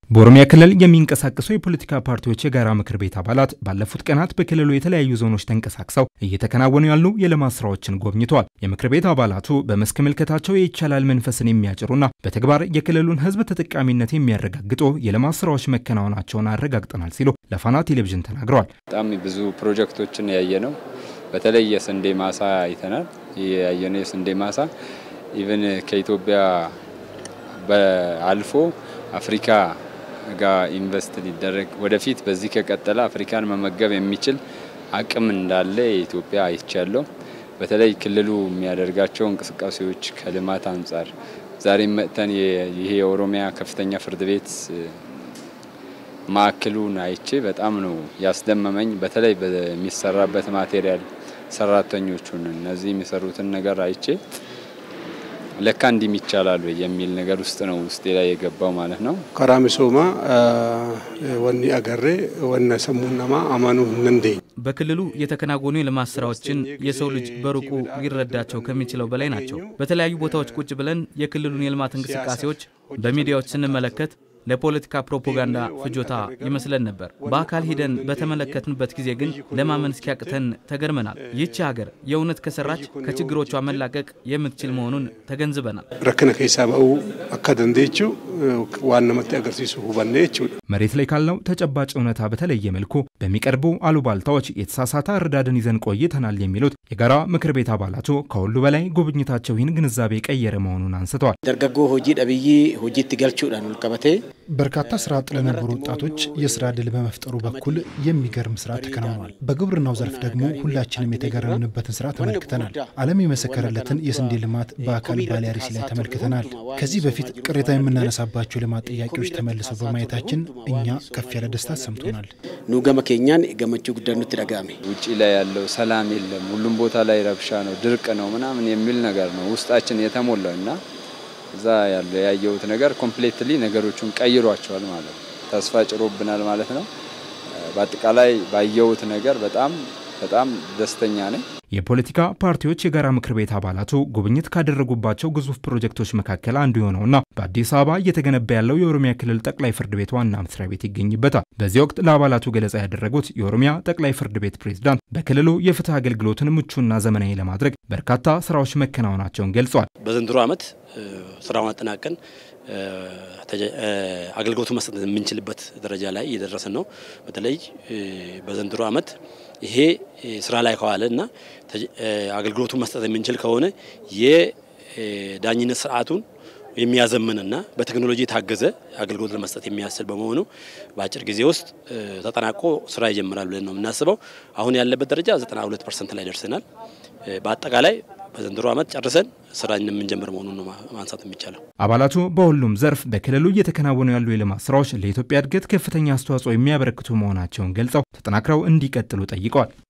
በኦሮሚያ ክልል የሚንቀሳቀሱ የፖለቲካ ፓርቲዎች የጋራ ምክር ቤት አባላት ባለፉት ቀናት በክልሉ የተለያዩ ዞኖች ተንቀሳቅሰው እየተከናወኑ ያሉ የልማት ስራዎችን ጎብኝተዋል። የምክር ቤት አባላቱ በመስክ ምልከታቸው የይቻላል መንፈስን የሚያጭሩና በተግባር የክልሉን ሕዝብ ተጠቃሚነት የሚያረጋግጡ የልማት ስራዎች መከናወናቸውን አረጋግጠናል ሲሉ ለፋና ቴሌቪዥን ተናግረዋል። በጣም ብዙ ፕሮጀክቶችን ያየ ነው። በተለይ የስንዴ ማሳ አይተናል። ያየነው የስንዴ ማሳ ኢቨን ከኢትዮጵያ አልፎ አፍሪካ ጋር ኢንቨስት ሊደረግ ወደፊት በዚህ ከቀጠለ አፍሪካን መመገብ የሚችል አቅም እንዳለ የኢትዮጵያ አይቻለሁ። በተለይ ክልሉ የሚያደርጋቸው እንቅስቃሴዎች ከልማት አንጻር ዛሬም መጥተን ይሄ የኦሮሚያ ከፍተኛ ፍርድ ቤት ማዕከሉን አይቼ በጣም ነው ያስደመመኝ። በተለይ በሚሰራበት ማቴሪያል ሰራተኞቹን እነዚህ የሚሰሩትን ነገር አይቼ ለካ እንዲም ይቻላል የሚል ነገር ውስጥ ነው ውስጤ ላይ የገባው ማለት ነው። ከራ ሚሶማ ወኒ አገሬ ወነ ሰሙነማ አማኑ ነንዴ በክልሉ የተከናወኑ የልማት ስራዎችን የሰው ልጅ በሩቁ ሊረዳቸው ከሚችለው በላይ ናቸው። በተለያዩ ቦታዎች ቁጭ ብለን የክልሉን የልማት እንቅስቃሴዎች በሚዲያዎች ስንመለከት ለፖለቲካ ፕሮፓጋንዳ ፍጆታ ይመስለን ነበር። በአካል ሂደን በተመለከትንበት ጊዜ ግን ለማመን እስኪያቅተን ተገርመናል። ይህች ሀገር የእውነት ከሰራች ከችግሮቿ መላቀቅ የምትችል መሆኑን ተገንዝበናል። ረክነ ከሳ በኡ አካ ደንዴቹ ዋና መጤ አገርሲሱ ሁበኔ መሬት ላይ ካለው ተጨባጭ እውነታ በተለየ መልኩ በሚቀርቡ አሉባልታዎች የተሳሳተ አረዳድን ይዘን ቆይተናል የሚሉት የጋራ ምክር ቤት አባላቱ ከሁሉ በላይ ጉብኝታቸው ይህን ግንዛቤ ቀየረ መሆኑን አንስተዋል። ደርገጎ ሆጂ ደብይ ሆጂት ገልቹዳን ቀበቴ በርካታ ስራ አጥ ለነበሩ ወጣቶች የስራ ዕድል በመፍጠሩ በኩል የሚገርም ስራ ተከናውኗል። በግብርናው ዘርፍ ደግሞ ሁላችንም የተገረምንበትን ስራ ተመልክተናል። ዓለም የመሰከረለትን የስንዴ ልማት በአካል ባሌ አርሲ ላይ ተመልክተናል። ከዚህ በፊት ቅሬታ የምናነሳባቸው ልማት ጥያቄዎች ተመልሰው በማየታችን እኛ ከፍ ያለ ደስታ ተሰምቶናል። ኑ ገመ ኬኛን ገመቹ ጉዳኑት ደጋሜ ውጭ ላይ ያለው ሰላም የለም፣ ሁሉም ቦታ ላይ ረብሻ ነው፣ ድርቅ ነው ምናምን የሚል ነገር ነው ውስጣችን የተሞላው እና እዛ ያለ ያየሁት ነገር ኮምፕሌትሊ ነገሮቹን ቀይሯቸዋል ማለት ነው። ተስፋ ጭሮብናል ማለት ነው። በአጠቃላይ ባየሁት ነገር በጣም በጣም ደስተኛ ነኝ። የፖለቲካ ፓርቲዎች የጋራ ምክር ቤት አባላቱ ጉብኝት ካደረጉባቸው ግዙፍ ፕሮጀክቶች መካከል አንዱ የሆነውና በአዲስ አበባ እየተገነባ ያለው የኦሮሚያ ክልል ጠቅላይ ፍርድ ቤት ዋና መስሪያ ቤት ይገኝበታል። በዚህ ወቅት ለአባላቱ ገለጻ ያደረጉት የኦሮሚያ ጠቅላይ ፍርድ ቤት ፕሬዝዳንት በክልሉ የፍትህ አገልግሎትን ምቹና ዘመናዊ ለማድረግ በርካታ ስራዎች መከናወናቸውን ገልጿል። በዘንድሮ ዓመት ስራውን አጠናቀን አገልግሎቱ መስጠት የምንችልበት ደረጃ ላይ እየደረስን ነው። በተለይ በዘንድሮ ዓመት ይሄ ስራ ላይ ከዋለ እና አገልግሎቱ መስጠት የምንችል ከሆነ የዳኝነት ስርዓቱን የሚያዘምንና በቴክኖሎጂ የታገዘ አገልግሎት ለመስጠት የሚያስችል በመሆኑ በአጭር ጊዜ ውስጥ ተጠናቆ ስራ ይጀምራል ብለን ነው የምናስበው። አሁን ያለበት ደረጃ 92 ፐርሰንት ላይ ደርሰናል። በአጠቃላይ በዘንድሮ ዓመት ጨርሰን ስራ የምንጀምር መሆኑን ነው ማንሳት የሚቻለው። አባላቱ በሁሉም ዘርፍ በክልሉ እየተከናወኑ ያሉ የልማት ስራዎች ለኢትዮጵያ እድገት ከፍተኛ አስተዋጽኦ የሚያበረክቱ መሆናቸውን ገልጸው ተጠናክረው እንዲቀጥሉ ጠይቀዋል።